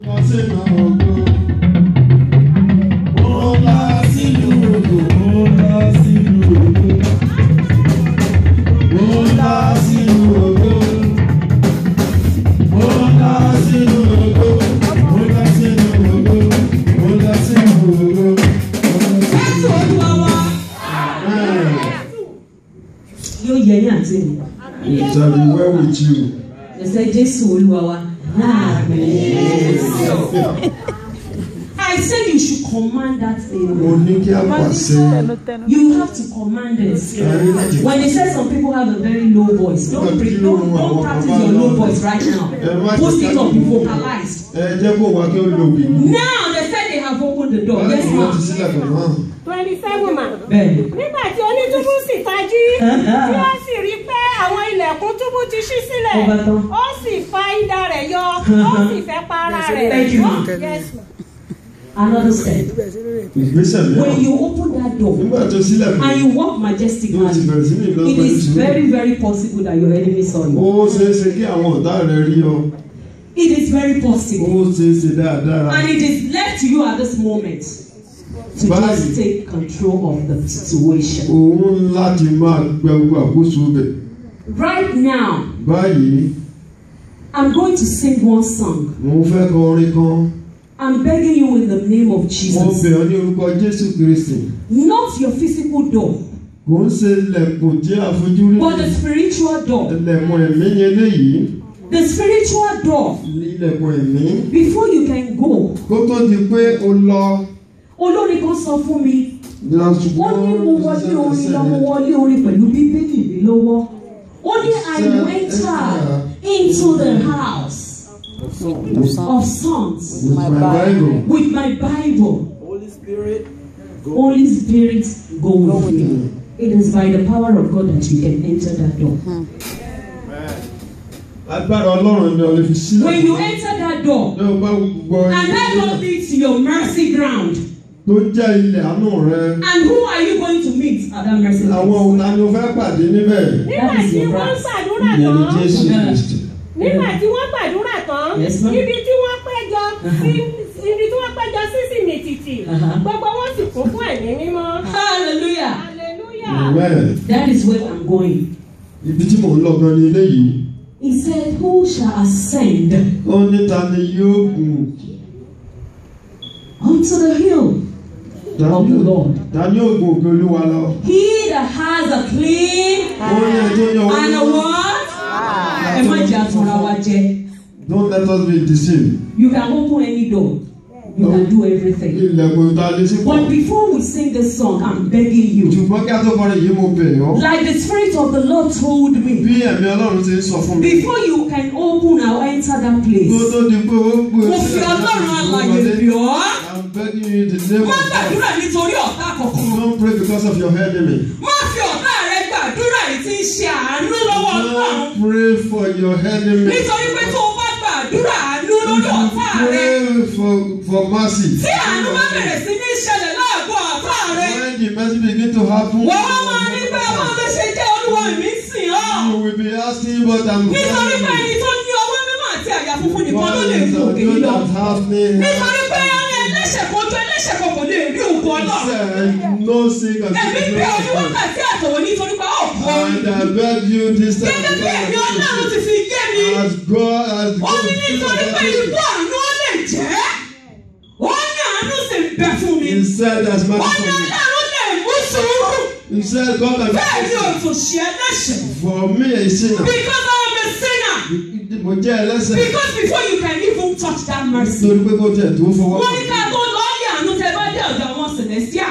Jésù Olúwa wa yóò yẹ ní àti mi. It shall be well with you. Ẹsẹ̀ Jésù Olúwa wa. I said you should command that Mo thing. ní kí a pàṣẹ. You have to command it. When they say some people have a very low voice, don't pre- don't, don't practice your low voice right now. Post it up, be vocalized. Ẹ jẹ́ kó wá kí ó lo òbí. Now they said they have opened the door. Yes, Láti wọ́n ti ma'am. sílẹ̀ kan náà. twenty seven ma. Bẹ́ẹ̀ni. nígbà tí onítúbú sì tají tí ó sì rí pé àwọn ilẹ̀kùn túbú ti ṣí sílẹ̀ Ó bá tán. ó sì fa idà rẹ̀ yọ ó sì fẹ́ pa ara rẹ̀. Thank you, ma. Yes, ma. Another step. Ìgbésẹ̀ When mìíràn. you open that door Nígbà tó sílẹ̀ kan. and you walk Ní o ti majestically, bẹ̀rẹ̀ sí ní ìlú it ọgbà is ìṣúná. very, very possible that your enemy saw you. Ó ṣeé ṣe kí àwọn ọ̀tá rẹ̀ rí ọ. It is very possible. Ó ṣeé ṣe dáadáa. And it is left to you at this moment to Bye. just take control of the situation. Òun láti máa gbẹ gbogbo àkóso bẹ̀. Right now, Báyìí, I'm going to sing one song. mo fẹ́ kọ orin kan. I'm begging you in the name of Mo Jesus. bẹ̀ ọ́ ní orúkọ Jésù Kristì. Not your physical door, Kò ń ṣe ilẹ̀kùn tí a fojú rí. but the spiritual door. Ilẹ̀kùn ẹ̀mí ni eléyìí. The spiritual door. Ilẹ̀kùn ẹ̀mí. Before you can go, Kó tó di pé o lọ. olórin kan sọ fún mi. Wọ́n ó ní mo wọlé orin lọ mo wọlé orin pẹ̀lú bíbélì mi lọ́wọ́ ó ní I enter into the house of songs With my Bible. with my Bible Holy Spirit, go. Holy Spirit go with me it is by the power of God that you can enter that door Agbára Ọlọ́run ni o lè fi sílẹ̀. when you enter that door Ní o bá gbọ́ and that door leads to your mercy ground tó jẹ́ ilẹ̀ àánú rẹ. and who are you going to meet at that mercy Àwọn ground òun ta ni o fẹ́ pàdé níbẹ̀? nígbà is tí your wọ́n ń right. ṣàdúrà Ìyẹn ni tán Jésù Yeah. Kristì. nígbà tí wọ́n gbàdúrà tán Yes, ma'am. ibi tí wọ́n péjọ sí ibi tí wọ́n péjọ sí sì ní títì Uh-huh. gbogbo wọn sì kún fún ẹ̀mí mímọ́. hallelujah hallelujah. Amen. that is where I'm going Ibi tí mò ń lọ gan ni eléyìí. he said who shall ascend Ó ní ta ni yóò gùn? unto the hill Ta of ni the Lord. ta ni yóò gùn òkè Olúwa lọ? He that has a clean Ó ní ẹ tó yan and a owó. what? Ẹ má jẹ́ àtúnra wa jẹ. Don't let us be deceived. You can open any door. You can do everything. Ilẹ̀kùn ta lè sí pọ̀. But before we sing this song, I'm begging you. Ṣùgbọ́n kí a tó kọrin yìí mo bẹ̀ ọ́. Like the Spirit of the Lord told me, Bí ẹ̀mí Ọlọ́run ti ń sọ fún mi. before you can open or enter that Kó place, tó di pé ó gbé mo fi Ọlọ́run àlàyé bí ọ́. I'm begging you in the name of Má God. gbàdúrà nítorí ọ̀tá kankan. Don't pray because of your enemy. Má fi ọ̀tá rẹ gbàdúrà yìí tí ń ṣe àánú lọ́wọ́ Ọlọ́run. Don't pray for your enemy. Nítorí pé tó o bá gbàdúrà àánú lórí ọ̀tá rẹ. Pray for for mercy. tí àánú bá bẹ̀rẹ̀ sí ní ṣẹlẹ̀ láàgọ́ ọ̀tá rẹ. When the mercy begin to happen, wọ́n wá máa ní pé ọmọ ló ṣe jẹ́ olúwa mi ń sìn ọ́. you will be asking, but I'm nítorí pé ẹni tó ní ọwọ́ mímọ́ àti àyà funfun nìkan ló What lè is fi òkè yìí that lọ. that's happening? nítorí pé ẹni ẹlẹ́ṣẹ̀ kan tó ẹlẹ́ṣẹ̀ kan kò lè rí òkú ọlọ́run. Said, No sin can ẹ̀mí see bí the ọdún wákàtí àtọ̀wọ́ nítorí pé ọ̀pọ̀ And I beg you this time, gẹ́gẹ́ bí ẹ̀mí ọlọ́run ti fi yé mi. as God has ó ní nítorí pé ibú àánú ó lè jẹ́. ó ní àánú sì ń bẹ fún mi. He said, as ó mercy ní for me. ọlọ́run lè mú sùúrù. He said, God bẹ́ẹ̀ ni has òtòṣì ẹlẹ́ṣẹ̀. for me a sinner. Because I am a sinner. Mo jẹ́ ẹlẹ́sẹ̀. Because before you can even touch that mercy. Nítorí pé kò tẹ̀ tó fọwọ́ Wọ́n ní ká tó lọ́ọ̀lì àánú tẹ bá dé ọ̀dọ̀ àwọn Celestia.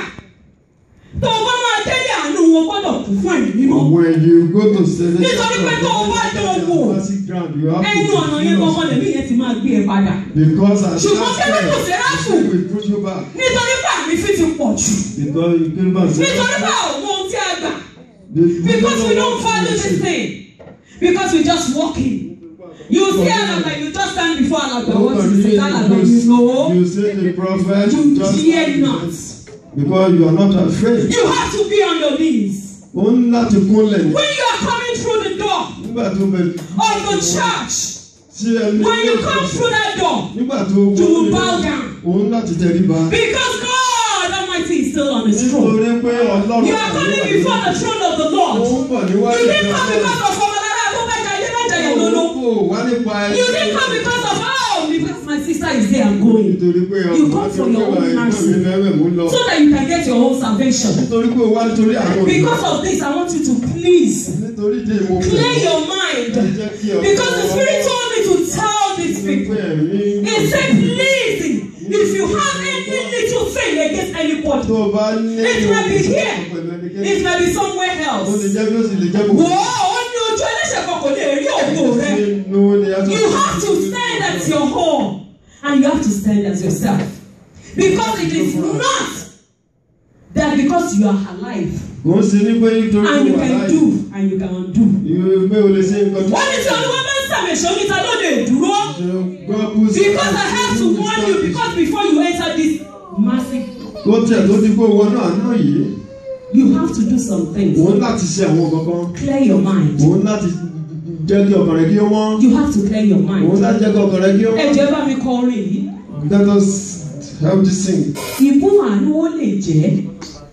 Tó o bá máa délé àánú wọn gbọ́dọ̀ kún fún ẹ̀mí mímọ́. When you go to celestial Nítorí pé tó o bá dán o wò. mercy ground, you have Ẹnu ọ̀nà yẹn to gbọ́ngàn lèmi yẹn ti máa gbé ẹ padà. Because as Ṣùgbọ́n kẹ́lẹ́ kò sí ráfù. we push you back. Nítorí pé àmì fi ti pọ̀ jù. Because you came back. Nítorí pé àwọn ohun tí a gbà. Because we don't value this thing. Because we just walk in. You see Alagba, you just stand before Alagba. What you say, Alagba, you know. You say the prophet. You just dare not. Because you are not afraid. You have to be on your knees. Ó ń láti kúnlẹ̀ ní. When you are coming through the door Nígbà tó bẹ of the church, sí tí ẹni When you come through that door, nígbà tó you will wọlé bow down. òun láti tẹríba Because God Almighty is still on his throne. nítorí pé ọlọ́run You are coming before the throne of the ó Lord. ń bọ̀ níwájú You didn't come ìjọba because of Ọmọlára tó bá jayé mẹ́jọ yẹn lólo. kò wá nípa ẹni You didn't come because of oh because my sister is there I'm going. nítorí pé You ọmọ come tí for ó your wà own ìgbà mercy. mi fẹ́rẹ̀ mú lọ So that you can get your own salvation. nítorí pé ó wá nítorí àwọn Because of this, I want you to please nítorí dé mo fẹ́ clear your ẹ mind. jẹ́ kí ọkọ Because the Spirit told me to tell these people. He said, please, if you have any little thing against anybody, tó o bá ní It might be here. pẹ̀lú ẹnikẹ́ni it may be somewhere ó lè else. jẹ́ bí ó sì lè jẹ́ Wò gbogbo ó, ó ní ojú ẹlẹ́ṣẹ̀ kan kò lè rí ògo rẹ. nínú ni a sọ You have to stand as your home and you have to stand as yourself. Because it is not that because you are alive kò ń ṣe ní pé nítorí and you pé wà can láàyè do and you can undo. ìwé pé o lè ṣe nǹkan tó Wọ́n ní tí olúwa bá ń sàmìṣọ́ níta ló lè dúró. gbọ́ bú sí Because I have to warn you because before you enter this massive kó tiẹ̀ tó ti kó wọnú àná yìí you have to do some things. òun láti ṣe àwọn kankan Clear your mind. òun láti jẹ́ kí ọkàn rẹ̀ kí ó mọ́ You have to clear your òun mind. láti jẹ́ kí ọkàn rẹ̀ kí ó Ẹ mọ́ jẹ́ bá mi kọ orin yìí. let us help this sing Ìbú àánú ó lè jẹ́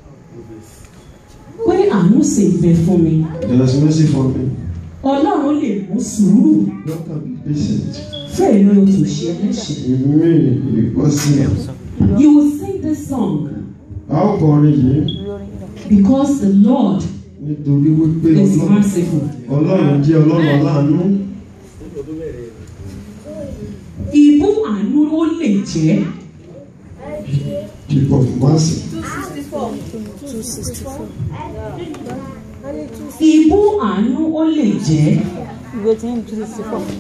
pé àánú sì ń bẹ fún mi. there is mercy for me Ọlọ́run lè mú sùúrù God can be patient fẹ́ẹ̀ ló tó ṣe ẹlẹ́ṣẹ̀. èmi ìpọ́sí You will sing this song a ó kọrin yìí because the Lord nítorí wípé is Ọlọ́run merciful. Ọlọ́run jẹ́ Ọlọ́run aláàánú Ìbú àánú ó lè jẹ́ keep of mercy ìbú àánú ó lè jẹ́ ìwé tí ń tún sí fún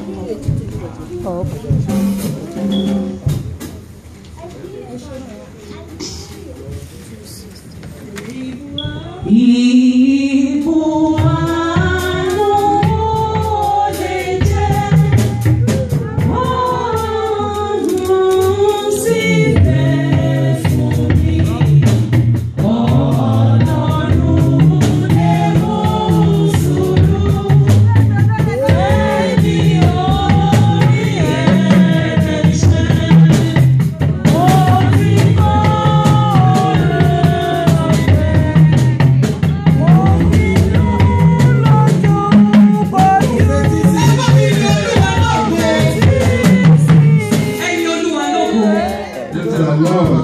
Ìbú àánú ó lè jẹ́ ọ̀run sì bẹ̀ fún mi. Ọlọ́run lè mú sùúrù ẹni orí ẹ̀ẹ́dẹ̀ṣẹ̀. Orí kọ́ Ẹyin olúwa lógo. Praise the Lord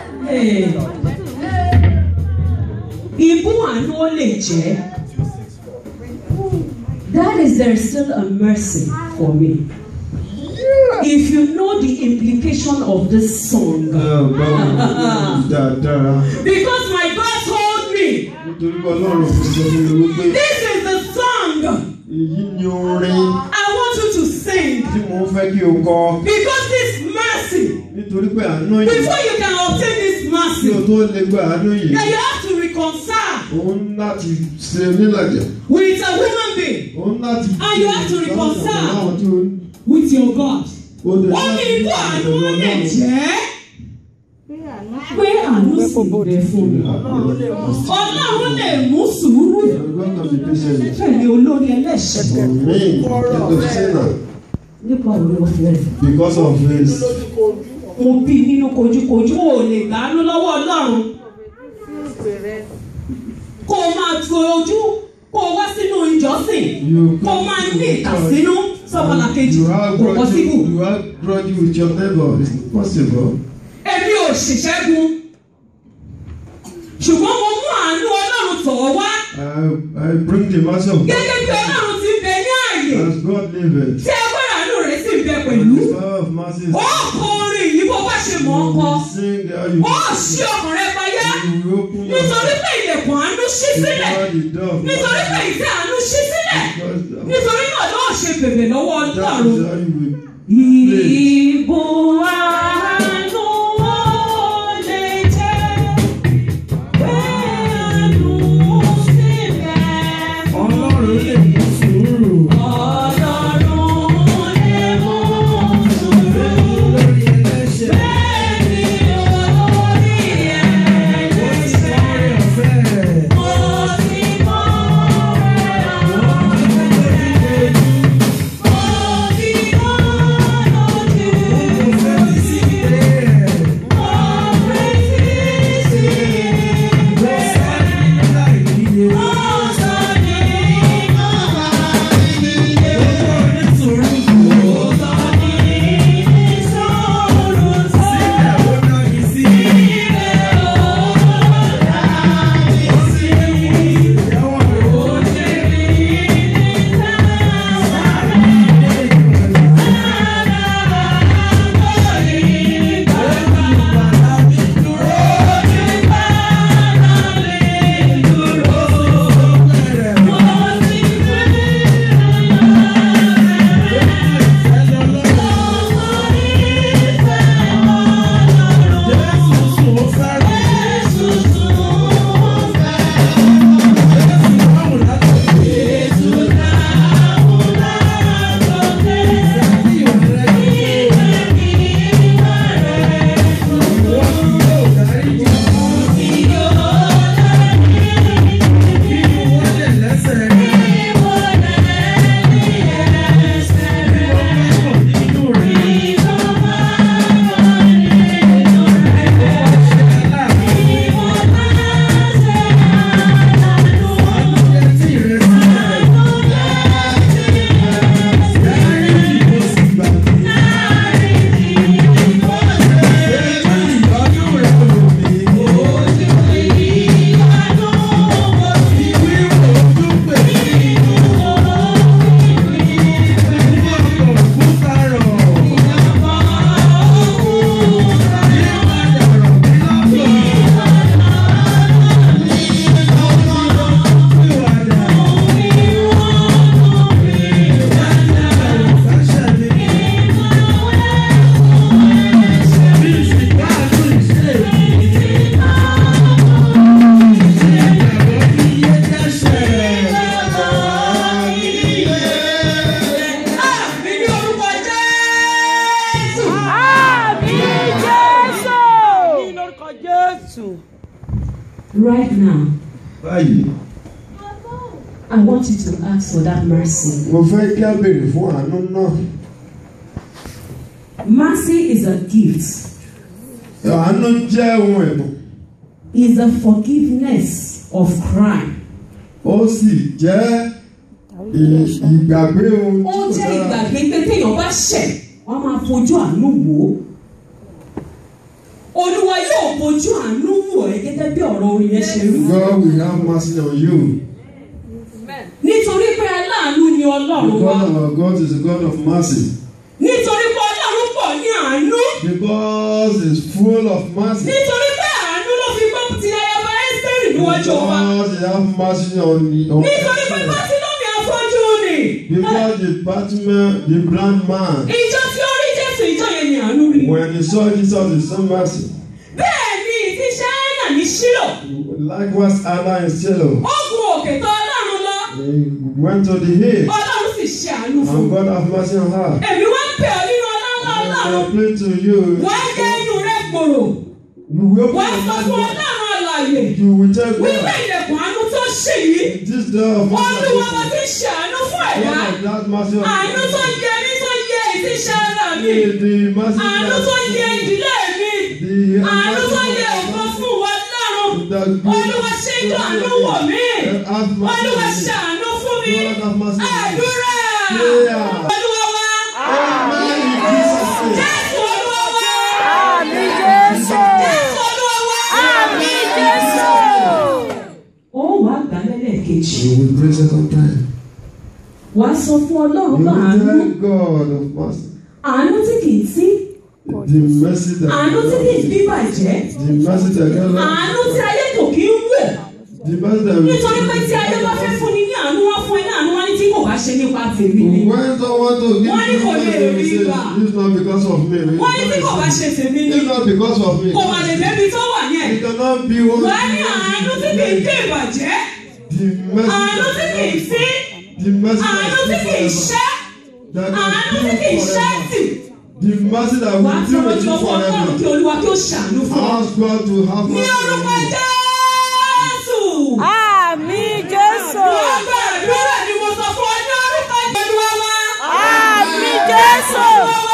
Ìbú àánú ó lè jẹ́. That is there is still a mercy for me. If you know the implication of this song. báwo dáadáa Because my God told me nítorí pé Ọlọ́run kò sọ fún mi wípé this is the song èyí ni orin I want you to sing. tí mo fẹ́ kí o kọ Because this mercy, nítorí pé àánú yìí before you can obtain this kí o mercy, tó lè gba àánú yìí then you have to reconcile òun láti ṣe nílàjà with a human being, òun láti And you have to reconcile. àwọn tí o with your God. o lè Ó ní láti ibú ṣe àánú pẹ̀lú ó lè Ọlọ́run. jẹ́ pé àánú sì bẹ fún mi. Ọlọ́run lè mú sùúrù God can be patient tẹ̀lé olórí ẹlẹ́ṣẹ̀ for me instead of sinner nípa òwe ọ̀fẹ́ rẹ̀. because of his Mo bí nínú kojúkojú ò lè gbàánú lọ́wọ́ Ọlọ́run. Kó o máa tu ojú kó o wá sínú ìjọsìn you kó o máa ní ìkàsínú sọ́mọlàkejì you have kò grudge pọ́sibú. you have grudge with your neighbor it's not possible Èmi ò ṣìṣẹ́gun. Ṣùgbọ́n mo mú àánú Ọlọ́run tọ̀ ọ́ wá. I I bring the mercy of God Gẹ́gẹ́ bí Ọlọ́run ti ń bẹ ní ààyè. as God liveth Tí agbára àánú rẹ̀ sì ń bẹ and pẹ̀lú. the power of mercy is Ó kọ orin yìí bó bá ṣe mọ̀ ọ́ kọ. sing how you Ó ṣí ọkàn rẹ payá. you will open your Nítorí pé ilẹ̀kùn àánú ṣí sílẹ̀. before the door of Nítorí pé mercy ìfẹ́ àánú ṣí sílẹ̀. because Nítorí náà lọ́ọ̀ ṣe bèbè lọ́wọ́ that Ọlọ́run. is how you will Ìbò àánú ó lè jẹ́ pé àánú sì bẹ̀ fún Ọlọ́run lè mú sùúrù. Ọlọ́run lè mú sùúrù. Lórí ẹlẹ́ṣẹ̀. Bẹ́ẹ̀ni orí Ó ti sọ ẹlẹ́ṣẹ̀. orí ọ̀fẹ́. Mo ti mọ Wọ́n ọ̀rẹ́ ti lórí ojú. mo ti mọ Jésù. Right now, báyìí I want you to ask for that mercy. mo fẹ́ kí a béèrè fún àánú náà Mercy is a gift. àánú jẹ́ ohun ẹ̀bùn Is the forgiveness of crime. ó sì jẹ́ ì- ìgbàgbé ohun Ó tí kò jẹ́ dára ìgbàgbé pé téèyàn bá ṣẹ̀, wọ́n máa fojú àánú wò ó. Olúwa yóò fojú àánú wò ẹ́ gẹ́gẹ́ bí ọ̀rọ̀ orin yẹn ṣe rí. God will have mercy on you Nítorí pé aláàánú ni Ọlọ́run wa. because our God is a God of mercy Nítorí pé Ọlọ́run pọ̀ ní àánú. because he is full of mercy Nítorí pé àánú ló fi gbọ́ ti ayaba Ẹ́sítẹ́rì níwájú ọba. because he have mercy on on Nítorí pé Bátílómì afọ́jú ni. because the Batman the blind man Ìjọ tí ó rí Jésù ìjọ yẹn ni àánú rí. when he saw Jesus he saw mercy Bẹ́ẹ̀ ni ti Ṣáínà ní Ṣílò. likewise Anna in Shiloh Ó gun òkè tó Ọlọ́run lọ. he went to the hill Ọlọ́run sì ṣe àánú fún and un. God have mercy on her Èmi wá ń pè ọ́ nínú ọlọ́lá and I Ọlọ́run. pray to you Wá jẹ́ inú rẹ̀ gbòòrò. you will Wá open sọ your fún mouth Ọlọ́run àlàyé. you will tell Wípé God ilẹ̀kùn àánú tó ṣì yìí. this door of Olúwa bá mercy ti ṣe àánú fún ẹ̀dá. God of that mercy of Àánú tó yẹ mí tó yẹ ìtíṣẹ́ ara mi. the mercy Àánú tó yẹ ìdílé mi. the Àánú tó yẹ mercy ògo fún wa lọ́rùn. that Olúwa ṣe ìjọ àánú wọ̀ mí. have mercy Olúwa on me. ṣe àánú fún mi. God have mercy on me. Àdúrà. Prayer. Olúwa wá. Amen in Jesus' name. Jésù Olúwa wá. Àmì Jésù. Jésù Olúwa wá. Àmì Jésù. Ó wàá gbà lẹ́lẹ́kejì. You will pray second time. Wàá sọ fún Ọlọ́run You pé will àánú. tell God of mercy. Àánú tí kì í sí. The mercy that Àánú tí kì í bíbàjẹ́. the mercy that God Àánú tí ayé kò kí ń wò. the mercy that Nítorí pé tí ayé bá fẹ́ fún ni ní àánú wá fún ẹ ní àánú wá ní tí kò bá ṣe nípa tèmi ni. when someone to give Wọ́n ní kò lè they will rí say gbà. it's not because of me. Wọ́n ní tí kò bá ṣe tèmi ni. It's not because of me. Kò mà lè débi tó wà yẹn. It cannot be one. Wà á ní àánú tí kì í dé ìbàjẹ́. The mercy Àánú tí kì í sí. The mercy Àánú that tí is kì í forever. ṣẹ́. That Àánú tí can kì í do ṣẹ́ forever. tì. The mercy that Wà á will do tọrọ with jọ you fún Ọlọ́run kí forever. Olúwa kí ó ṣàánú fún ọ. Ask God to have Ní mercy orúkọ on you. Jésù. Àmì Jésù. Wọ́n gbàdúrà ni mo sọ fún ọ ní orúkọ Olúwa wa. Àmì Jésù.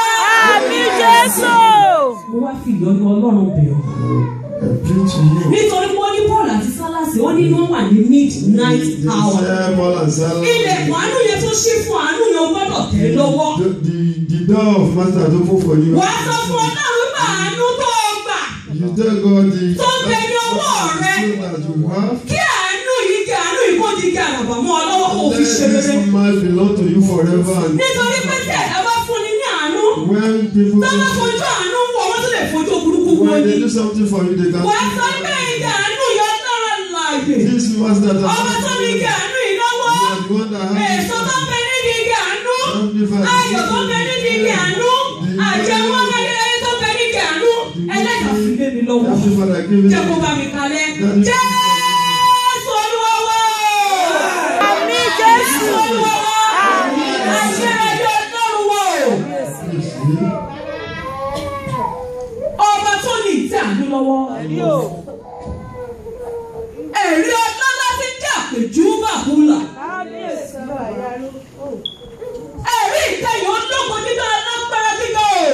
Àmì Jésù. Mo wá fi ìyọ́nú Ọlọ́run bẹ̀ ọ́. I pray to you. Nítorí pé wọ́n ní Paul àti Sálásì, wọ́n ní wọ́n wà ní midnight The hour. same Paul and Silas. Ilẹ̀kùn àánú yẹn tó ṣí fún àánú yẹn o gbọ́dọ̀ tẹ̀ lọ́wọ́. The, the, the door of master is open for you. Wàá sọ fún Ọlọ́run pé àánú tó o gbà. You tell God the Tó ń bẹ ní ọwọ́ rẹ. that you have. Kí àánú yìí kí àánú yìí kó di kí àràbà mọ́ ọ lọ́wọ́ kó o fi Let ṣe rere. this man belong to you forever. And Nítorí pé tí ẹ̀dá bá fún ni ní àánú, when people tó bá fojú àánú wọ̀ wọ́n tún lè fojú burúkú wọ̀ when ni. they do something for you, they can Wàá sọ pé ìdá àánú yọ lára láàyè. This master that Ọmọ tó ní kí àánú yìí lọ́wọ́. you are the one that has Èso tó bẹ nídìí igi àánú. Amplify. Ayọ̀ tó bẹ nídìí igi àánú. Àjẹmọ́ ayẹyẹ tó bẹ nídìí igi àánú. Ẹlẹ́dàá fi lé mi lọ́wọ́. Amplify that give it. Jẹ́ kó bá mi kalẹ̀. Jésù Olúwa wá. Àmì Jésù. Jésù Olúwa wá. Àṣẹ ẹ̀yọ́ Ọlọ́run wá o. Ọba tó ní ìtẹ́ àánú lọ́wọ́. Ẹ̀rí ọlọ́lá ti jẹ́ àpèjú bàbúlà. Ẹ̀rí ìtẹ̀yìn ológun dídá alágbára gíga o.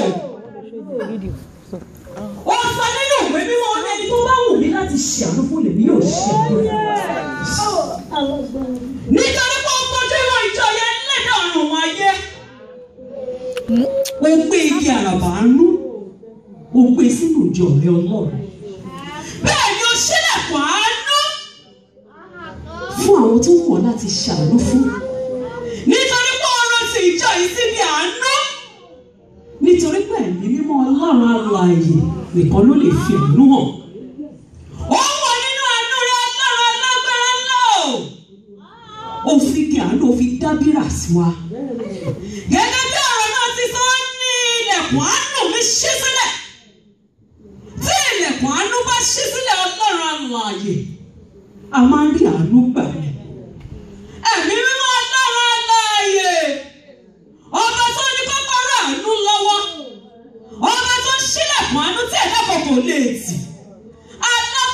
Ó sọ nínú ìwé mímọ́ ní ẹni tó bá wù mí láti ṣe àánú fún lèmi yóò ṣe àánú. Nítorí pé ó kojú ìwọ̀n ìjọ yẹn lẹ́dà ọ̀run wọn ayé. Ó gbé igi àràbà àánú. Ó gbé sínú ìjọ rẹ ọlọ́run. Bẹ́ẹ̀ ni ó ṣílẹ̀kùn àánú fún àwọn tó wọ̀ láti ṣàánú fún. Nítorí pé ọ̀rọ̀ ti ìjọ yìí síbi àánú. Nítorí pé ẹ̀mí mímọ́ ọlọ́run alààyè nìkan ló lè fi àánú hàn. Ó wọ nínú àánú rẹ ọlọ́run alágbára ńlá o. Ó fi kí àánú ó fi dábìrà sí wa. Gẹ́gẹ́ bí ọ̀rọ̀ náà ti sọ ó ní ilẹ̀kùn àánú mi ṣí sílẹ̀. Tí ilẹ̀kùn àánú bá ṣí sílẹ̀ ọlọ́run alààyè a máa ń rí àánú gbà ní. Ẹ̀mí mímọ́ ọlọ́run aláàyè. Ọba tó ní kọ́kọ́rọ́ àánú lọ́wọ́. Ọba tó ń ṣílẹ̀kùn àánú tí ẹ̀dá kọ̀ọ̀kan lè tì. Alá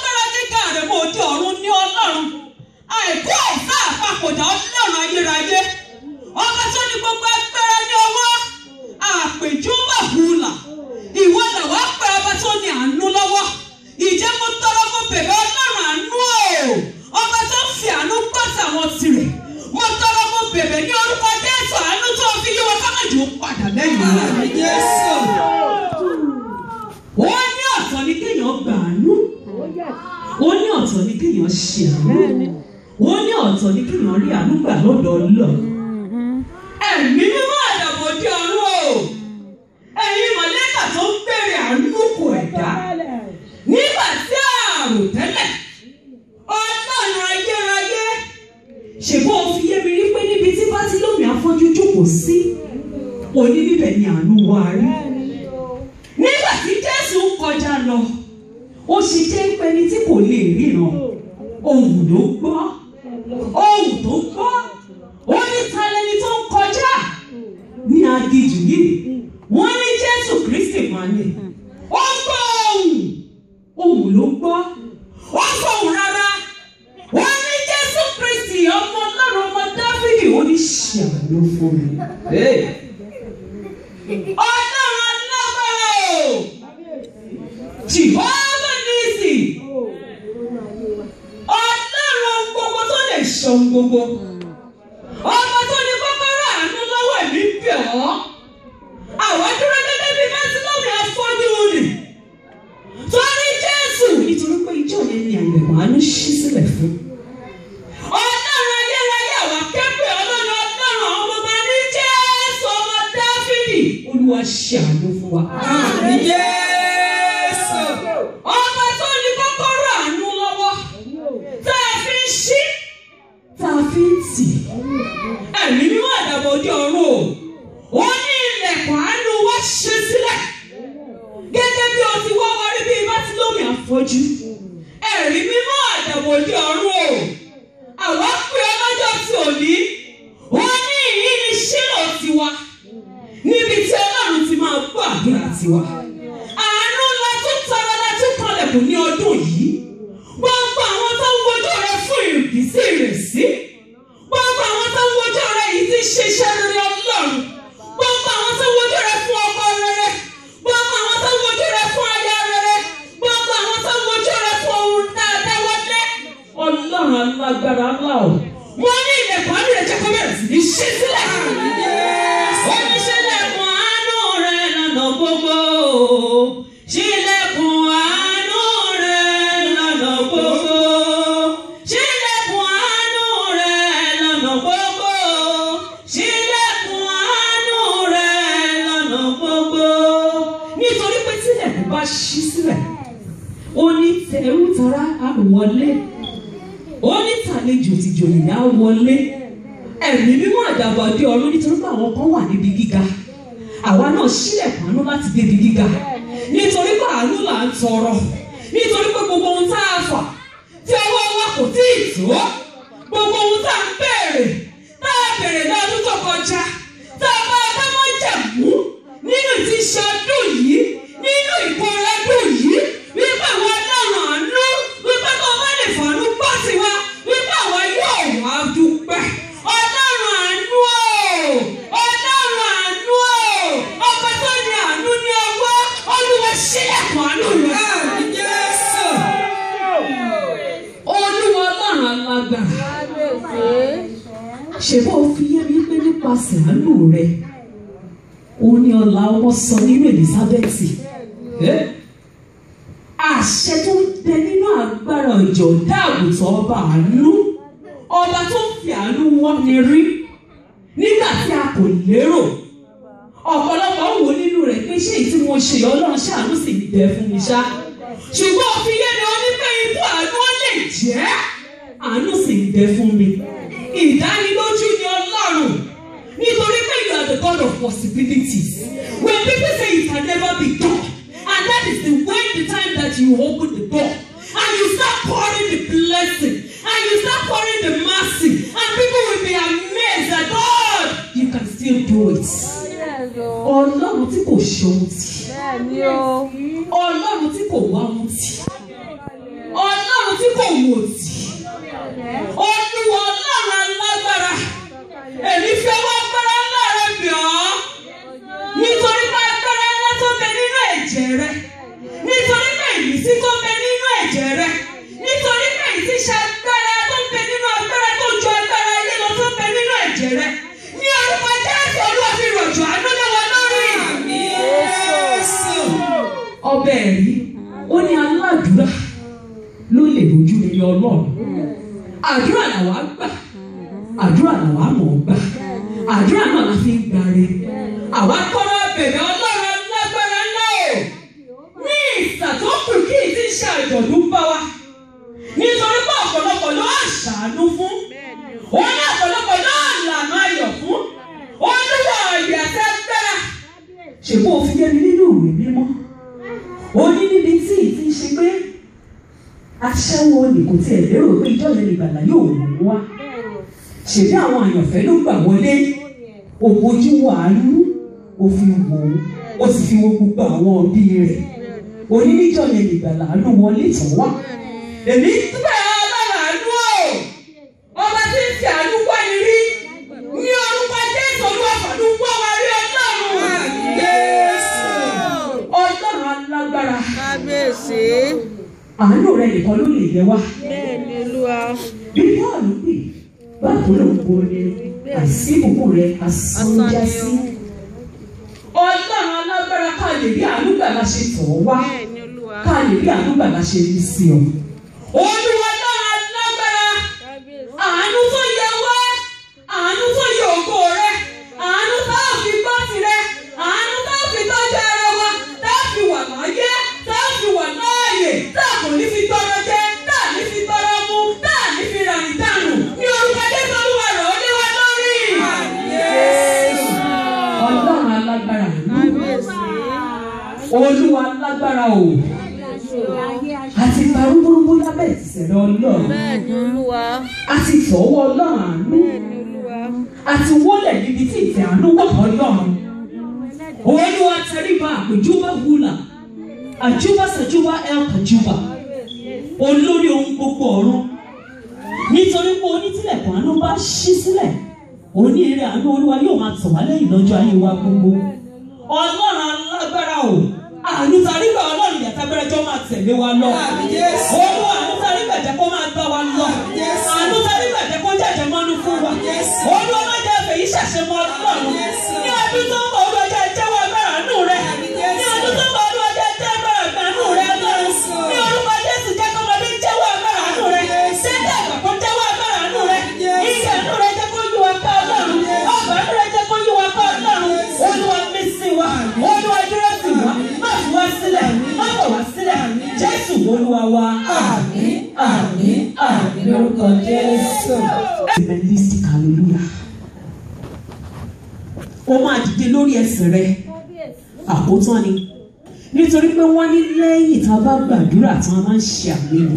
àìkú àìsá àpapọ̀dà ọlọ́run ayérayé ọba tó ní gbogbo agbára ní ọwọ́ àpèjúbà hùlà ìwọ làwọn apẹ ọba tó ní àánú lọ́wọ́ ìjẹ́ mo tọrọ mo bẹ̀rẹ̀ ọlọ́run àánú o ọba tó ń fi àánú gbọ́ tàwọn tirẹ̀ mo tọrọ mo bẹ̀rẹ̀ ní orúkọ jésù àánú tó fi yí wọn kámẹ́jì ó padà lẹ́yìn Àmì Jésù. ó ní ọ̀tọ̀ ní kéèyàn gbà àánú ó ní ọ̀tọ̀ ní kéèyàn ṣe àánú ó ní ọ̀tọ̀ ní kéèyàn rí àánú gbà lọ́dọ̀ ọlọ́run ẹ̀mí mímọ́ àdàbò di ọ̀run o ẹ̀yin mọ̀lẹ́kà tó ń bèrè àánú kò ẹ̀dá nígbà tí àrùn tẹ́lẹ̀ ọlọ́run ayérayé ṣèbó fi yé mi rí pé níbi tí bátílómi afọ́jú jókòó sí òní níbẹ̀ ni àánú wá rí nígbà tí jésù ń kọjá lọ ó ṣe jẹ́ pé ẹni tí kò lè ríran ohùn ló gbọ́ ohùn tó gbọ́ ó ní ta lẹni tó ń kọjá ní aginjù yìí wọ́n ní jésù kristi máa ní ó gbọ́ ohùn ohùn ló gbọ́ ó fọhùn rárá wọ́n ní jésù kristi ọmọ ọlọ́run ọmọ dáfídì ó ní ṣàánú fún mi. Hey ọlọ́run alágbára o jìhọ́nà nìsí ọlọ́run gbogbo tó lè ṣan gbogbo ọmọ tó ní kọ́kọ́rọ́ àánú lọ́wọ́ ẹ̀mí bẹ̀ ọ́ àwọn dúró gẹ́gẹ́ bí mẹ́sílọ́ọ̀mù afọ́jú rẹ̀ torí jésù nítorí pé ijó yẹn ni àyẹ̀wò àánú ṣí sílẹ̀ fún ọlọ́run ayérayé àwọn akẹ́kọ̀ọ́ ọlọ́run ọlọ́run ọmọ ọba ní jésù ọmọ dáfídì olúwa ṣe àánú fún wa. Àmì Jésù. ọba tó ní kọ́kọ́rọ́ àánú lọ́wọ́ tá a fi ń ṣí tá a fi ń tì ẹ̀mí mímọ́ àdàbọ̀ òde ọ̀run o ó ní ilẹ̀kùn àánú wá ṣe sílẹ̀ gẹ́gẹ́ bí o ti wá wọrí bí bátílómì àfọ́jú ẹ̀rí mímọ́ àdàbọ̀ òde ọ̀run o àwa pé ọlọ́jọ́ tí ò ní wọ́n ní ìyí ni ṣílò tiwa níbi tí ọlọ́run ti máa gbọ́ àdúrà tiwa. àánú la tún tọrọ la tún kanlẹ̀kùn ní ọdún yìí. gbogbo àwọn tó ń wojú rẹ fún ìrìbísí ìrẹsì. gbogbo àwọn tó ń wojú rẹ yìí ti ṣiṣẹ́ rere ọlọ́run. gbogbo àwọn tó ń wojú rẹ fún ọkọ rere. gbogbo àwọn tó ń wojú rẹ fún aya rere. gbogbo àwọn tó ń wojú rẹ fún ohun dáadáa wọlé. ọlọ́run alágbára ńlá o. wọ́n ní ilẹ̀kùn àánú rẹ̀ jẹ́ kó bẹ̀rẹ̀ sí ní ṣí sílẹ̀. Oníṣẹ́lẹ̀kùn àánú rẹ̀ lọ́nà gbogbo. Ṣílẹ̀kùn àánú rẹ̀ lọ́nà gbogbo. Ṣílẹ̀kùn àánú rẹ̀ lọ́nà gbogbo. Ṣílẹ̀kùn àánú rẹ̀ lọ́nà gbogbo. Nítorí pé tílẹ̀kùn bá ṣí sílẹ̀, ó ní tẹrú tará á wọlé. Ó ní tàlejò tìjòyè á wọlé ẹ̀mí mímọ́ àdàbọ̀dé ọ̀run nítorí pé àwọn kan wà níbi gíga àwa náà sílẹ̀kùn àánú láti débi gíga nítorí pé àánú là ń tọrọ nítorí pé gbogbo ohun tá a fà tí ọwọ́ wa kò tí ì tó gbogbo ohun tá a ń béèrè tá a béèrè lọ́dún tó kọjá tá a bá a bá mọ́ jẹ̀mú nínú ti ṣe ọdún yìí nínú ìkórè ọdún yìí wípé àwọn ọlọ́run àánú wípé kó má lè fàánú gbọ́ tiwa wípé àwọn yóò wá dúpẹ́ ọlọ́run àánú o ọlọ́run àánú o ọba tó ní àánú ní ọwọ́ olúwa ṣílẹ̀kùn àánú rẹ̀. Àmì Jésù. olúwa ọlọ́run alágbára ṣèbó fi yé mi pé nípasẹ̀ àánú rẹ̀ òun ni ọ̀la ọmọ sọ nínú Èlísábẹ́tì Eh? àṣẹ tó ń bẹ nínú agbára ìjọ dáàbòtò ọba àánú ọba tó ń fi àánú wọ́n ni rí nígbà tí a kò lérò ọ̀pọ̀lọpọ̀ ń wò nínú rẹ̀ pé ṣé èyí tí mo ṣe ọlọ́run ṣàánú sì ń bẹ fún mi ṣá ṣùgbọ́n òfin yé mi onípé ikú àánú ó lè jẹ́ àánú sì ń bẹ fún mi ìdánilójú ni ọlọ́run nítorí pé you are the God of possibilities when people say it can never be done and that is the when the time that you open the door and you start pouring the blessing and you start pouring the mercy and people will be amazed that God you can still do it ọlọ́run tí kò ṣe ohun tì ọlọ́run tí kò wá ohun tì ọlọ́run tí kò wò tì olú rẹ nítorí pé ìrísí tó ń bẹ nínú ẹ̀jẹ̀ rẹ nítorí pé ìrísí ṣe agbára tó ń bẹ nínú agbára tó ju agbára ayé lọ tó ń bẹ nínú ẹ̀jẹ̀ rẹ ní orúkọ Jésù Olúwa fi rọ̀jò àánú lé wa lórí. Jésù. ọbẹ̀ ẹ̀rí ó ní aládùúrà ló lè rojú rere ọlọ́run àdúrà làwa gbà àdúrà làwa mọ̀ ọ́ gbà àdúrà náà la fi ń gbàre àwa kọ́ra bẹ̀rẹ̀ ọlọ́run lágbára ńlá o ní ìsàtọ́kù kí n ti ṣe àjọ̀dún bá wa nítorí pé ọ̀pọ̀lọpọ̀ ló àṣàánú fún òun ní ọ̀pọ̀lọpọ̀ ló lànà ayọ̀ fún olúwa ọ̀yẹ̀ àti agbára ṣègbọ́n òfin yẹn nínú ìwé mímọ́ ó ní níbi tí ì ti ṣe pé aṣẹ́wó ni kò tiẹ̀ lérò pé ìjọ yẹn ìgbàlá yóò mú wá ṣèbí àwọn àyànfẹ́ ló gbà wọlé ògbójú wàánú ó fi wò ó ó sì fi wo gbogbo àwọn òbí rẹ̀ oníníjọ yẹn ìgbàlá ló wọlé tán wá èmi túbọ̀ ọlọ́run àánú o ọba tí ń fi àánú wá ni rí ní orúkọ jésù olúwa fàánú wá wa rí ọlọ́run Jésù. ọlọ́run alágbára kábíyèsí àánú rẹ nìkan ló lè yẹ wá bẹ́ẹ̀ ni olúwa bí bọ́ọ̀lù pè báwo ló ń borí àìsí ìbùkún rẹ asánjá sí. ọlọ́run alágbára ká lè rí àánú gbà la ṣe tọ̀ ọ́ wá bẹ́ẹ̀ ni olúwa ká lè rí àánú gbà la ṣe rí sí ọ. olúwa ọlọ́run alágbára kábíyèsí àánú tó yẹ wá àánú tó yẹ ògo rẹ àánú tá a fi gbọ́ tirẹ̀ àánú tá a fi tọ́jú ara wa tá a fi wà láyé tá a fi wà láàyè tá a kò ní fi tọrọ jẹ tá a ní fi tọrọ mu tá a ní fi ràyìn dànù ní orúkọ jésù olúwa rẹ̀ ó lé wa lórí. ọlọ́run alágbára kábíyèsí olúwa alágbára o àti parúburúbú lábẹ́ ìtìsẹ̀rẹ̀ ọlọ́run bẹ́ẹ̀ ni olúwa àti tọ́wọ́ ọlọ́run àánú bẹ́ẹ̀ ni olúwa àti wọlé níbi tí ìfẹ́ àánú wà ọlọ́run. Olúwa tẹríba àpèjúbà wúlà àjúbà sàjúbà el kàjúbà olórí ohun gbogbo ọ̀run nítorí pé onítìlẹ̀kùn àánú bá ṣí sílẹ̀ oníire àánú olúwa yóò máa tọ̀ wá lẹ́yìn lọ́jọ́ ayé wa gbogbo ọlọ́run alágbára o àánú tarígbà ọlọ́run ìyàtàgbẹ́rẹ́ jọ máa tẹ̀lé wa lọ Àmín Jésù. olúwa àánú tarígbà jẹ́ kó máa bá wa lọ Jésù. àánú tarígbà jẹ́ kó jẹ́jẹ́ mọ́nú fún wa Jésù. olúwa má jẹ́ fèyí ṣàṣemọ́ ọlọ́run Jésù. ní ọdún tó ń bọ̀ olúwa jẹ́ jẹ́wọ́ agbára àánú rẹ Àmín Jésù. ní ọdún tó ń bọ̀ olúwa jẹ́ jẹ́ agbára àánú rẹ ọlọ́run Jésù. ní orúkọ jésù jẹ́ kọ́mọdé jẹ́wọ́ agbára àánú rẹ Jésù. jẹ́ dàgbà kó jẹ́wọ́ agbára àánú rẹ Jésù. ìgbà àánú rẹ jẹ́ kó yí wa ká ọlọ́run ọgbà àánú rẹ jẹ́ kó yí wa ká ọlọ́run olúwa mí sí wa olúwa dúró sí wa má fi wá sílẹ̀ má bọ̀ wá sílẹ̀ jésù olúwa wa àmín àmín àmín lórúkọ jésù. evangelistic hallelujah ó máa dìde lórí ẹsẹ̀ rẹ àkótán ni nítorí pé wọ́n ní lẹ́yìn tá a bá gbàdúrà tí wọ́n máa ń ṣe àmì ni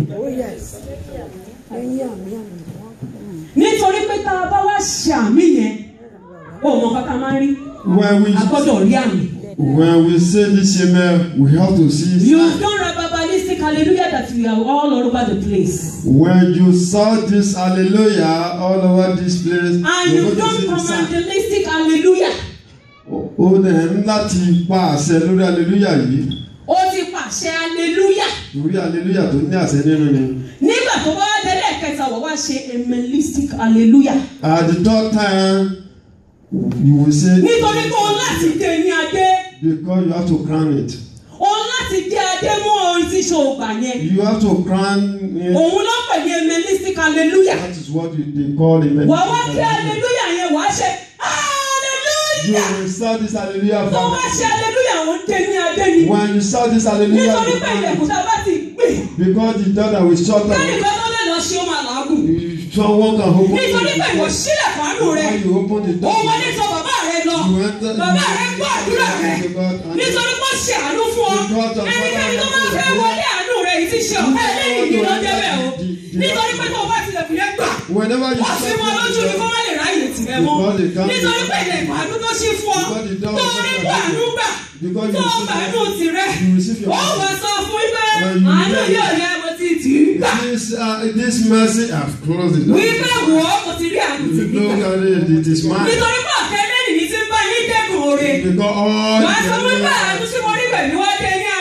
nítorí pé tá a bá wá ṣe àmì yẹn ó mọ kọ́kọ́ máa ń rí When we a gbọ́dọ̀ rí àmì. when we say this amen, we have to see. You've done a Babalistic hallelujah that we are all over the place. When you saw this hallelujah all over this place, And you're you've going done to see the sign. commandalistic hallelujah. Ó dẹ̀ ń láti pa àṣẹ lórí hallelujah yìí. Ó ti pàṣẹ hallelujah. Torí hallelujah tó ní àṣẹ nínú ni. Nígbà tó bá wá tẹ́lẹ̀ kẹta wọ́n wá ṣe emelistic hallelujah. At the third time, you will say Nítorí pé òun láti dé ní adé. because you have to crown it. Òun láti dé adé mú orin tí ṣe ògbà yẹn. You have to crown it. Òun ló pè ní emelistic hallelujah. That is what you- they call it. Wàá wá kí hallelujah yẹn wàá ṣe You hallelujah. will shout this hallelujah Tó bá ṣe from hallelujah òun dé ní adé ni. when you shout this hallelujah Nítorí pé ilẹ̀kùn from tá a bá ti gbé. because the door that will shut down Kẹ́nìkan tó lè lọ ṣe ó máa làágùn. someone can open Nítorí pé ìwọ the sílẹ̀ fàánù door rẹ. when you open the Ó door wọlé sọ bàbá rẹ lọ. you enter the Bàbá rẹ gbọ́ àdúrà rẹ. Nítorí pé ó ṣe àánú fún ọ. Ẹnikẹ́ni tó máa fẹ́ wọlé àánú rẹ yìí ti ṣe ọ̀pẹ́ lẹ́yìn ìlú lọ́jọ́ bẹ́ẹ̀ o. Nítorí pé tó o bá tilẹ̀ fi yẹn gbà. whenever you Wọ́n fi mọ lójú ni kó má lè ráyè tìrẹ mọ́. Nítorí pé ilẹ̀ ìbànú tó ṣí fún ọ. Tó o rí kó àánú gbà. Tó o gbàánú tìrẹ. you receive your Ó wà sọ fún wípé When you àánú hear yóò yẹ mo ti tì í gbà. this uh, this mercy have closed it Wípé wò ó mo ti rí àánú tì you í look gbà. at it it is mine Nítorí pé ọ̀kẹ́ lẹ́yìn ní ti ń bá yín dẹ́kun oore. because all Wàá sọ wípé the àánú tí mo rí pẹ̀lú wá dé ní adé.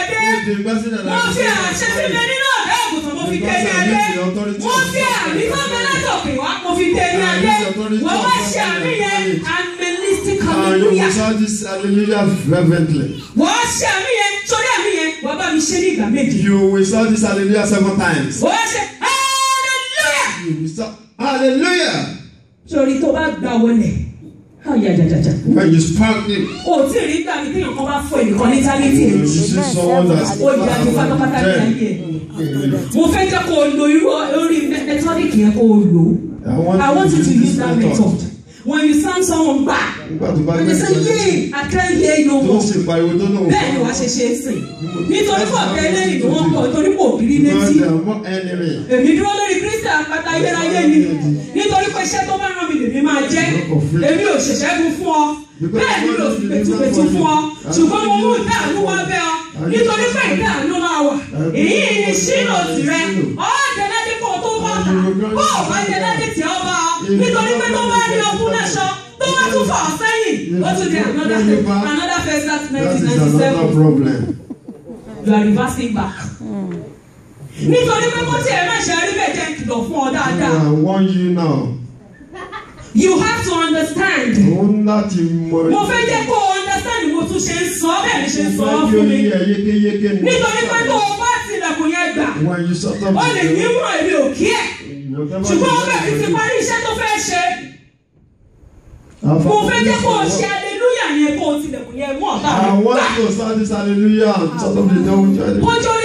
the person that mo fi àṣẹ tí bẹ nínú ọ̀dọ́ àgùntàn mo fi dé ní adé mo fi àmì tó bẹ látòkè wá mo fi dé ní adé wọ́n wá ṣe àmì yẹn animalistic And you hallelujah will shout this hallelujah fervently. wọ́n ṣe àmì yẹn sórí àmì yẹn wọ́n bá mi ṣe ní ìgbà méjì You will shout this hallelujah seven times. wọ́n ṣe hallelujah You will shout hallelujah. sórí tó bá gbà wọlé ayajajaja When you spark it, o tí ì rí gbà mí téèyàn kan bá fọ ẹnìkan ní tálítì you see someone that's ó yà ní pátápátá ní ayé ẹ̀. mo fẹ́ jẹ́ kó o lo irú orí mẹtọ́díkì yẹn kó o lò ó I want you to use that method when you sound someone back Nígbà tó bá when gbé you say ìgbà yay I can't hear you no tó more sì pariwo tó náà bẹ́ẹ̀ ni wàá ṣe ṣe é sìn nítorí pọ̀ bẹ́ẹ̀ lẹ́yìn ni wọ́n pọ̀ torí pò kiri Because létí there are more enemy. èmi dúró lórí kristi àpáta ayérayé ni nítorí pé iṣẹ́ tó bá ràn mí lèmi máa jẹ́ èmi ò ṣẹ̀ṣẹ̀ gun fún ọ bẹ́ẹ̀ ni mi ò sì pẹ̀tùpẹ̀tù fún ọ ṣùgbọ́n mo mú ìdáàánú wá bẹ́ ọ nítorí pé ìdáàánú máa wà èyí ni ṣínà tìrẹ ọ̀ọ́dẹ̀lẹ́dẹ́ kó tó bá ta bó o bá dẹ̀lẹ́dẹ́ tí ọ bá ọ nítorí pé tó bá ní ọkùn náà ṣọ tó bá tún fà ọ sẹ́yìn ó tún di another another first that That nineteen is ninety another seven problem. you are reversing back nítorí pé kó tí ẹ má ṣe rí bẹ́ẹ̀ jẹ́ kìlọ̀ fún ọ dáadáa I warn you now. you have to understand Òun láti mọ mo fẹ́ jẹ́ kó o understand mo tún ṣe ń sọ bẹ́ẹ̀ ni ṣe ń sọ ọ́ Ìfẹ́ fún mi yóò yé yékéyéké ni. nítorí pé tó o bá tilẹ̀kùn yẹn gbà When you shut up ó lè ní mọ̀ èmi ò kí ẹ̀ whatever ṣùgbọ́n you ó bẹ̀rẹ̀ ti say, parí iṣẹ́ tó fẹ́ ṣe I've mo fẹ́ jẹ́ kó o already ṣe aleluya yẹn kó o tilẹ̀kùn yẹn mú ọ̀tá I mi want gbà to start this hallelujah and shut up the devil. kójú orí